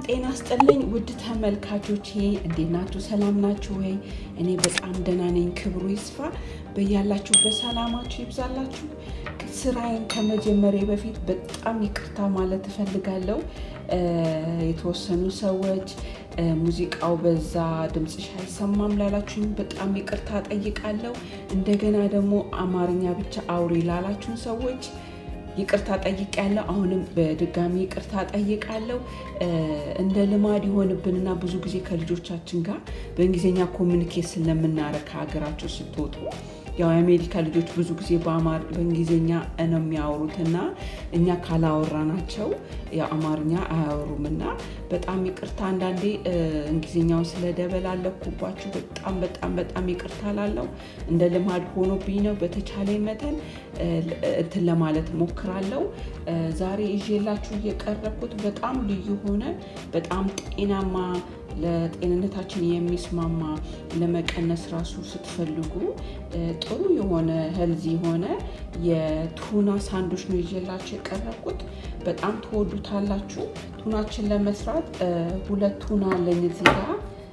ጤና ስጥልኝ ውድ ተመልካቾቼ፣ እንዴት ናችሁ? ሰላም ናችሁ ወይ? እኔ በጣም ደህና ነኝ። ክብሩ ይስፋ። በያላችሁበት ሰላማችሁ ይብዛላችሁ። ስራዬን ከመጀመሪያ በፊት በጣም ይቅርታ ማለት እፈልጋለሁ። የተወሰኑ ሰዎች ሙዚቃው በዛ፣ ድምፅሽ አይሰማም ላላችሁኝ በጣም ይቅርታ ጠይቃለሁ። እንደገና ደግሞ አማርኛ ብቻ አውሪ ላላችሁን ሰዎች ይቅርታ ጠይቃለሁ። አሁንም በድጋሚ ይቅርታ ጠይቃለሁ። እንደ ልማድ ይሆንብንና ብዙ ጊዜ ከልጆቻችን ጋር በእንግሊዝኛ ኮሚኒኬት ስለምናረግ ከሀገራቸው ስትወጡ ያው የአሜሪካ ልጆች ብዙ ጊዜ በእንግሊዝኛ ነው የሚያወሩት እና እኛ ካላወራናቸው የአማርኛ አያወሩም እና በጣም ይቅርታ አንዳንዴ እንግሊዝኛውን ስለደበላለኩባችሁ በጣም በጣም በጣም ይቅርታ ላለው እንደ ልማድ ሆኖብኝ ነው። በተቻለ መጠን እንትን ለማለት ሞክራለሁ። ዛሬ ይዤላችሁ እየቀረብኩት በጣም ልዩ ሆነ በጣም ጤናማ ለጤንነታችን የሚስማማ ለመቀነስ ራሱ ስትፈልጉ ጥሩ የሆነ ሄልዚ የሆነ የቱና ሳንዶች ነው ይዤላችሁ የቀረብኩት። በጣም ትወዱታላችሁ። ቱናችን ለመስራት ሁለት ቱና አለኝ እዚህ ጋር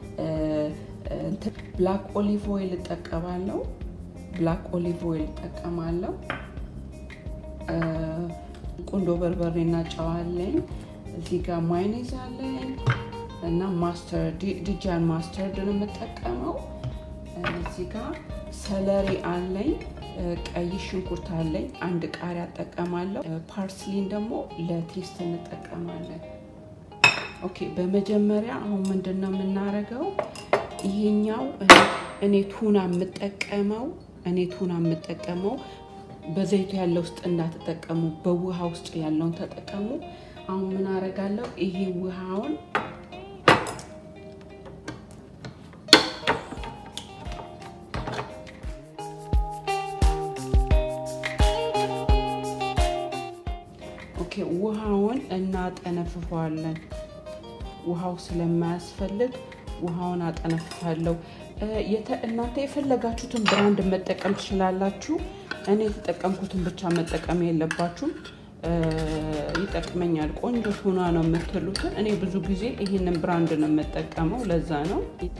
ብላክ ኦሊቭ ኦይል እጠቀማለሁ። ብላክ ኦሊቭ ኦይል እጠቀማለሁ። ቁንዶ በርበሬና ጨው አለኝ። እዚህ ጋር ማይኔዝ አለኝ እና ማስተርድ ድጃን ማስተርድ ነው የምጠቀመው። እዚህ ጋር ሰለሪ አለኝ፣ ቀይ ሽንኩርት አለኝ፣ አንድ ቃሪያ እጠቀማለሁ። ፓርስሊን ደግሞ ለቴስት እንጠቀማለን። ኦኬ፣ በመጀመሪያ አሁን ምንድን ነው የምናደርገው? ይሄኛው እኔ ቱና የምጠቀመው እኔ ቱና የምጠቀመው በዘይቱ ያለ ውስጥ እንዳትጠቀሙ፣ በውሃ ውስጥ ያለውን ተጠቀሙ። አሁን ምን አደርጋለሁ? ይሄ ውሃውን ኦኬ ውሃውን እናጠነፍፈዋለን። ውሃው ስለማያስፈልግ ውሃውን አጠነፍፋለሁ። እናንተ የፈለጋችሁትን ብራንድ መጠቀም ትችላላችሁ። እኔ የተጠቀምኩትን ብቻ መጠቀም የለባችሁም። ይጠቅመኛል፣ ቆንጆ ቱና ነው የምትሉትን እኔ ብዙ ጊዜ ይህንን ብራንድ ነው የምጠቀመው። ለዛ ነው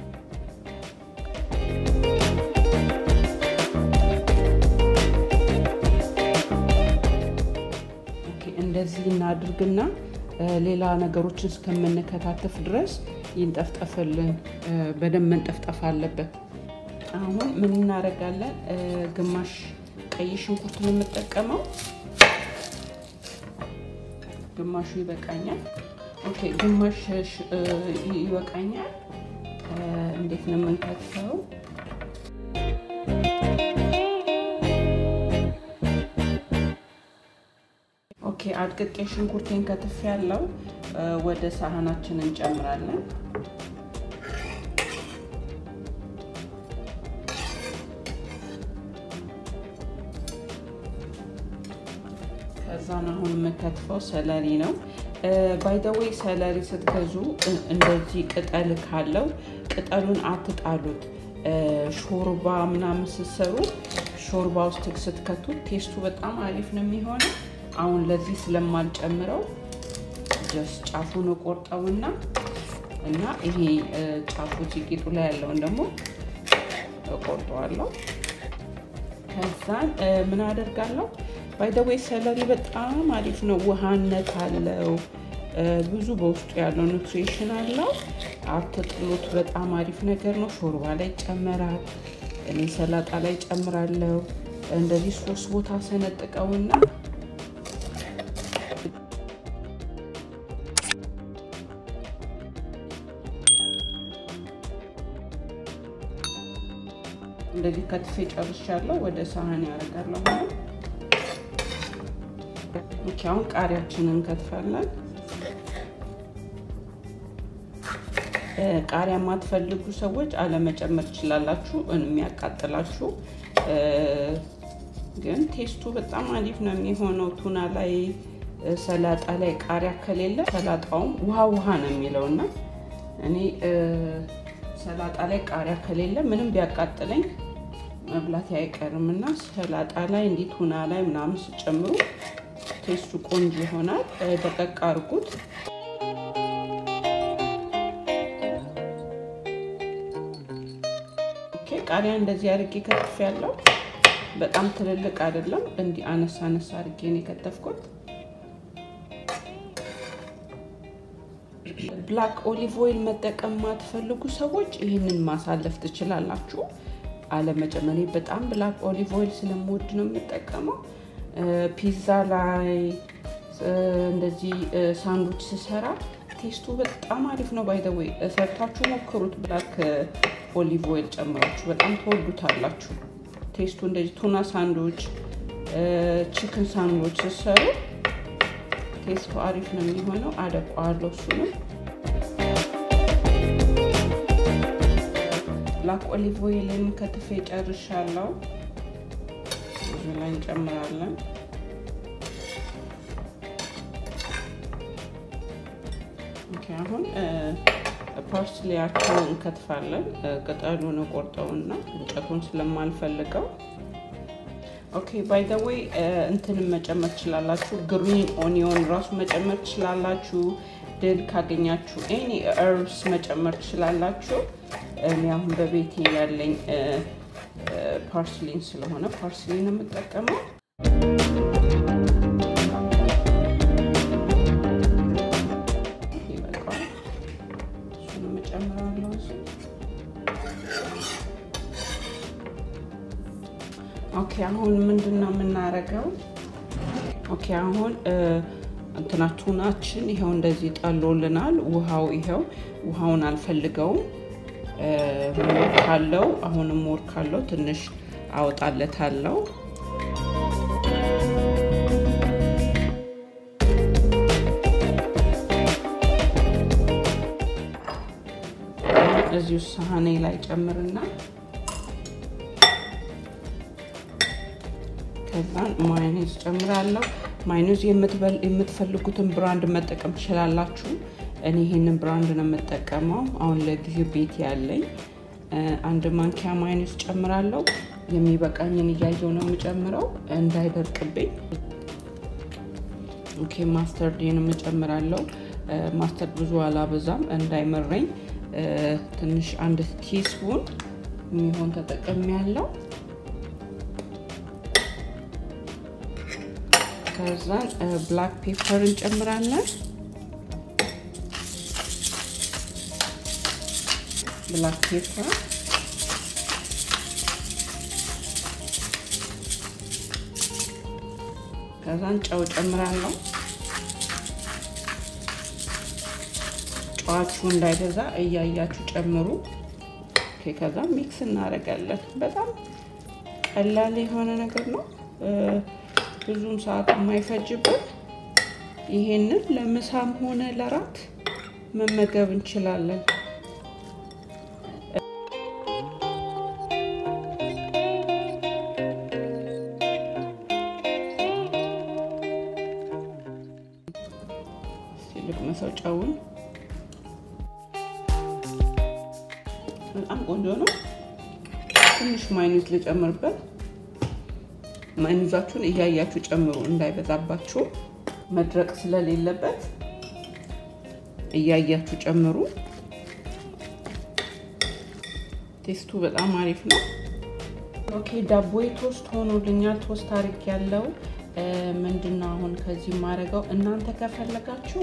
እንደዚህ እናድርግና ሌላ ነገሮችን እስከምንከታተፍ ድረስ ይንጠፍጠፍልን። በደንብ መንጠፍጠፍ አለበት። አሁን ምን እናደርጋለን? ግማሽ ቀይ ሽንኩርት ነው የምጠቀመው። ግማሹ ይበቃኛል። ኦኬ፣ ግማሽ ይበቃኛል። እንዴት ነው የምንከትፈው? ኦኬ አድቅቄ ሽንኩርቴን ከትፍ ያለው ወደ ሳህናችን እንጨምራለን። ከዛን አሁን የምከትፈው ሰለሪ ነው። ባይደዌይ ሰለሪ ስትገዙ እንደዚህ ቅጠል ካለው ቅጠሉን አትጣሉት። ሾርባ ምናምን ስትሰሩ ሾርባ ውስጥ ስትከቱት ቴስቱ በጣም አሪፍ ነው የሚሆነው። አሁን ለዚህ ስለማልጨምረው ጀስ ጫፉን ቆርጠውና እና ይሄ ጫፉ ቂጡ ላይ ያለውን ደግሞ እቆርጠዋለሁ። ከዛን ምን አደርጋለሁ? ባይደዌይ ሰለሪ በጣም አሪፍ ነው። ውሃነት አለው፣ ብዙ በውስጡ ያለው ኑትሪሽን አለው። አትጥሉት። በጣም አሪፍ ነገር ነው። ሾርባ ላይ ይጨመራል። እኔ ሰላጣ ላይ ጨምራለሁ። እንደዚህ ሶስት ቦታ ሰነጥቀውና እንደዚህ ከትፌ ጨርሻለሁ። ወደ ሳህን ያደርጋለሁ። አሁን ቃሪያችንን እንከትፋለን። ቃሪያ የማትፈልጉ ሰዎች አለመጨመር ትችላላችሁ፣ የሚያቃጥላችሁ ግን ቴስቱ በጣም አሪፍ ነው የሚሆነው። ቱና ላይ ሰላጣ ላይ ቃሪያ ከሌለ ሰላጣውም ውሃ ውሃ ነው የሚለው እና እኔ ሰላጣ ላይ ቃሪያ ከሌለ ምንም ቢያቃጥለኝ መብላት አይቀርም እና ሰላጣ ላይ እንዲህ ቱና ላይ ምናምን ስጨምሩ ቴስቱ ቆንጆ ይሆናል። ደቀቅ አድርጉት። ቃሪያ እንደዚህ አድርጌ ከትፍ ያለው በጣም ትልልቅ አይደለም፣ እንዲህ አነሳ አነሳ አድርጌ ነው የከተፍኩት። ብላክ ኦሊቭ ኦይል መጠቀም ማትፈልጉ ሰዎች ይህንን ማሳለፍ ትችላላችሁ። አለመጨመር በጣም ብላክ ኦሊቭ ኦይል ስለምወድ ነው የምጠቀመው። ፒዛ ላይ እንደዚህ ሳንዱች ስሰራ ቴስቱ በጣም አሪፍ ነው። ባይ ዘ ዌይ ሰርታችሁ ሞክሩት። ብላክ ኦሊቭ ኦይል ጨምራችሁ በጣም ተወዱታላችሁ። ቴስቱ እንደዚህ ቱና ሳንዶች፣ ቺክን ሳንዶች ስሰሩ ቴስቱ አሪፍ ነው የሚሆነው። አደቋዋለሁ እሱንም ብላክ ኦሊቭ ኦይልን ከትፌ ጨርሻለሁ። እዚህ ላይ እንጨምራለን። አሁን ፓርስሊያቸውን እንከትፋለን። ቅጠሉን ቆርጠውና እንጨቱን ስለማልፈልገው ኦኬ። ባይ ዘ ዌይ እንትንም መጨመር ትችላላችሁ። ግሪን ኦኒዮን ራሱ መጨመር ትችላላችሁ። ድል ካገኛችሁ ኤኒ እርብስ መጨመር ትችላላችሁ። እኔ አሁን በቤቴ ያለኝ ፓርስሊን ስለሆነ ፓርስሊን የምጠቀመው ኦኬ አሁን ምንድን ነው የምናደርገው? ኦኬ አሁን እንትና ቱናችን ይኸው እንደዚህ ጠሎልናል። ውሃው ይኸው ውሃውን አልፈልገውም። ሞር ካለው አሁንም ሞር ካለው ትንሽ አወጣለታለው። እዚሁ ሳህኔ ላይ ጨምርና ከዛን ማዮኔዝ ጨምራለሁ። ማዮኔዝ የምትፈልጉትን ብራንድ መጠቀም ትችላላችሁ። እኔ ይሄንን ብራንድ ነው የምጠቀመው። አሁን ለጊዜው ቤት ያለኝ አንድ ማንኪያ ማዮኔዝ ጨምራለሁ። የሚበቃኝን እያየው ነው የምጨምረው እንዳይደርቅብኝ። ኦኬ ማስተርዴን የምጨምራለሁ። ማስተርድ ብዙ አላበዛም እንዳይመረኝ ትንሽ አንድ ቲስፑን የሚሆን ተጠቀሚ ያለው ከዛን ብላክ ፔፐር እንጨምራለን። ብላክ ፔፐር ከዛን ጨው ጨምራለሁ። ጨዋችሁ እንዳይበዛ እያያችሁ ጨምሩ። ከዛ ሚክስ እናደርጋለን። በጣም ቀላል የሆነ ነገር ነው። ብዙም ሰዓት የማይፈጅበት ይሄንን ለምሳም ሆነ ለራት መመገብ እንችላለን። ልቅመሰው ጨውን በጣም ቆንጆ ነው። ትንሽ ማይኑዝ ልጨምርበት። ማይኑዛችሁን እያያችሁ ጨምሩ፣ እንዳይበዛባችሁ መድረቅ ስለሌለበት እያያችሁ ጨምሩ። ቴስቱ በጣም አሪፍ ነው። ኦኬ ዳቦዬ ቶስት ሆኖልኛል። ቶስት አርግ ያለው ምንድነው አሁን ከዚህ ማድረገው እናንተ ከፈለጋችሁ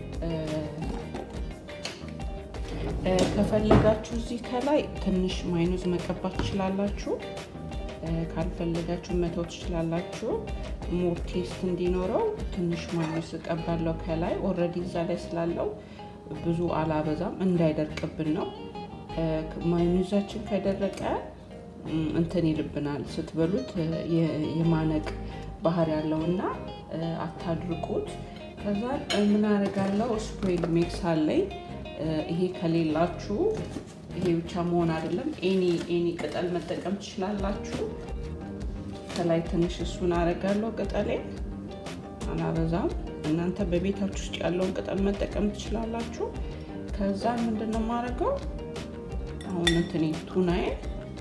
ከፈለጋችሁ እዚህ ከላይ ትንሽ ማይኑዝ መቀባት ትችላላችሁ። ካልፈለጋችሁ መተው ትችላላችሁ። ሞር ቴስት እንዲኖረው ትንሽ ማይኑዝ እቀባለሁ ከላይ ኦልሬዲ እዛ ላይ ስላለው ብዙ አላበዛም፣ እንዳይደርቅብን ነው። ማይኑዛችን ከደረቀ እንትን ይልብናል ስትበሉት የማነቅ ባህር ያለውና አታድርቁት። ከዛ ምን አደርጋለሁ ስፕሬድ ሚክስ አለኝ። ይሄ ከሌላችሁ ይሄ ብቻ መሆን አይደለም፣ ኤኒ ኤኒ ቅጠል መጠቀም ትችላላችሁ። ከላይ ትንሽ እሱን አደርጋለሁ። ቅጠሌን አላበዛም። እናንተ በቤታችሁ ውስጥ ያለውን ቅጠል መጠቀም ትችላላችሁ። ከዛ ምንድን ነው የማደርገው አሁን እንትኔ ቱናዬን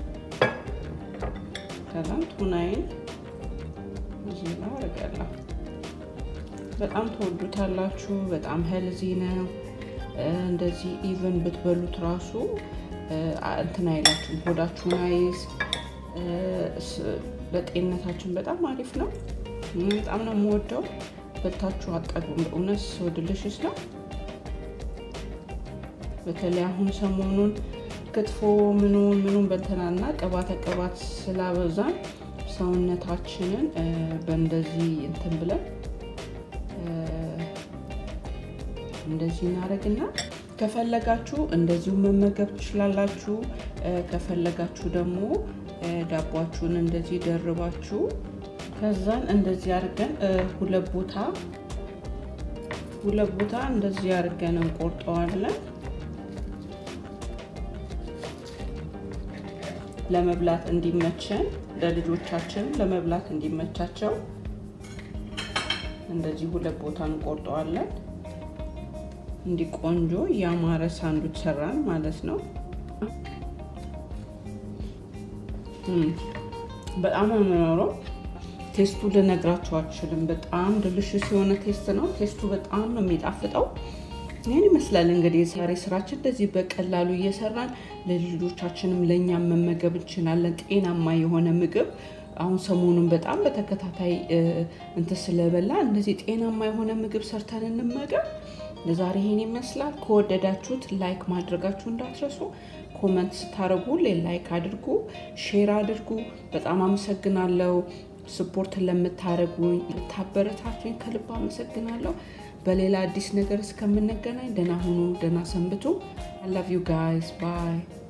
ከዛም ቱናዬን እዚህ ላይ አደርጋለሁ። በጣም ተወዱታላችሁ። በጣም ሄልዚ ነው። እንደዚህ ኢቨን ብትበሉት ራሱ እንትን አይላችሁም፣ ሆዳችሁን አይዝ። ለጤንነታችን በጣም አሪፍ ነው። በጣም ነው የምወደው። በታችሁ አጠግቡም። በእውነት ሰው ድልሽስ ነው። በተለይ አሁን ሰሞኑን ክትፎ ምኑን ምኑን በንተናና ቅባተ ቅባት ስላበዛን ሰውነታችንን በእንደዚህ እንትን ብለን እንደዚህ እናደርግና ከፈለጋችሁ እንደዚሁ መመገብ ትችላላችሁ። ከፈለጋችሁ ደግሞ ዳቧችሁን እንደዚህ ደርባችሁ ከዛን እንደዚህ አድርገን ሁለት ቦታ ሁለት ቦታ እንደዚህ አድርገን እንቆርጠዋለን። ለመብላት እንዲመቸን ለልጆቻችን ለመብላት እንዲመቻቸው እንደዚህ ሁለት ቦታ እንቆርጠዋለን። እንዲህ ቆንጆ ያማረ ሳንዱች ሰራን ማለት ነው። በጣም ነው የሚኖረው። ቴስቱ ልነግራችሁ አልችልም። በጣም ድልሽስ የሆነ ቴስት ነው። ቴስቱ በጣም ነው የሚጣፍጠው። ይህን ይመስላል እንግዲህ የዛሬ ስራችን እንደዚህ በቀላሉ እየሰራን ለልጆቻችንም ለእኛም መመገብ እንችላለን። ጤናማ የሆነ ምግብ አሁን ሰሞኑን በጣም በተከታታይ እንትን ስለበላ እንደዚህ ጤናማ የሆነ ምግብ ሰርተን እንመገብ። ለዛሬ ይሄን ይመስላል። ከወደዳችሁት ላይክ ማድረጋችሁ እንዳትረሱ። ኮመንት ስታደርጉ ላይክ አድርጉ፣ ሼር አድርጉ። በጣም አመሰግናለሁ። ስፖርት ለምታደርጉኝ ልታበረታቱኝ ከልብ አመሰግናለሁ። በሌላ አዲስ ነገር እስከምንገናኝ ደህና ሁኑ፣ ደህና ሰንብቱ። አይ ላቭ ዩ ጋይስ ባይ